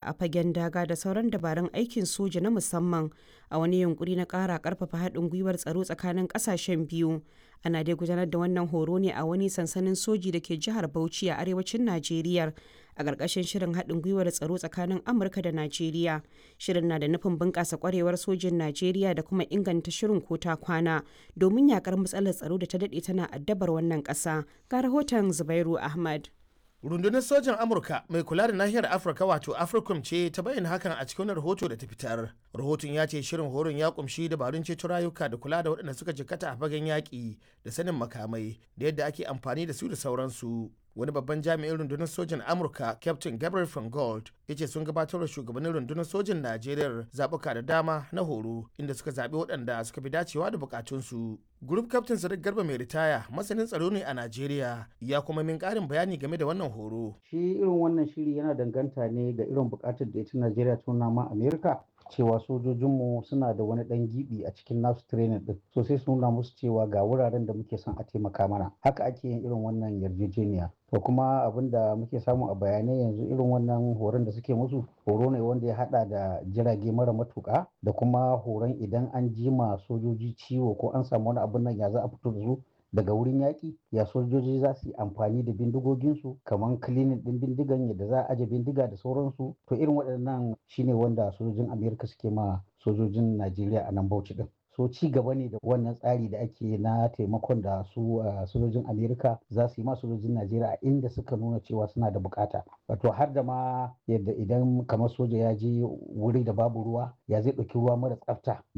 a fagen daga da sauran dabarun aikin soja na musamman a wani yunkuri na ƙara ƙarfafa haɗin gwiwar tsaro tsakanin ƙasashen biyu ana dai gudanar da wannan horo ne a wani sansanin soji da ke jihar bauchi a arewacin najeriya a ƙarƙashin shirin haɗin gwiwar tsaro tsakanin amurka da najeriya shirin na da nufin bunƙasa ƙwarewar sojin najeriya da kuma inganta shirin ko ta kwana domin yakar matsalar tsaro da ta daɗe tana addabar wannan ƙasa ga rahoton zubairu ahmad rundunar sojan amurka mai kula da nahiyar afirka wato africom ce ta bayyana hakan a cikin rahoto da ta fitar rahoton ya ce shirin horon ya kumshi dabarun ceto rayuka da kula da waɗanda suka jikkata a fagen yaƙi da sanin makamai da yadda ake amfani da su da sauransu wani babban jami'in rundunar sojan amurka captain gabriel van gold ya ce sun gabatar da shugabannin rundunar sojan najeriya zaɓuka da dama na horo inda suka zaɓi waɗanda suka fi dacewa da bukatunsu group captain sadiq garba mai ritaya masanin tsaro ne a najeriya ya kuma min ƙarin bayani game da wannan horo shi irin wannan shiri yana danganta ne ga irin bukatar da ita najeriya ta nuna ma amerika cewa sojojinmu suna da wani dan gibi a cikin nasu training din so sai su nuna musu cewa ga wuraren da muke son a taimaka mana haka ake yin irin wannan yarjejeniya to kuma abin da muke samu a bayanai yanzu irin wannan horon da suke musu horo ne wanda ya hada da jirage mara matuka da kuma horon idan an jima sojoji ciwo ko an samu wani abin nan ya za a fito da su daga wurin yaƙi ya sojoji za su yi amfani da bindigoginsu kamar kilinin ɗin bindigan yadda za a aje bindiga da sauransu to irin waɗannan shine wanda sojojin amerika suke ma sojojin najeriya a nan bauchi ɗin so ci gaba ne da wannan tsari da ake na taimakon da su sojojin amerika za su yi ma sojojin najeriya a inda suka nuna cewa suna da bukata wato har da ma yadda idan kamar soja ya je wuri da babu ruwa ya zai ɗauki ruwa mara tsafta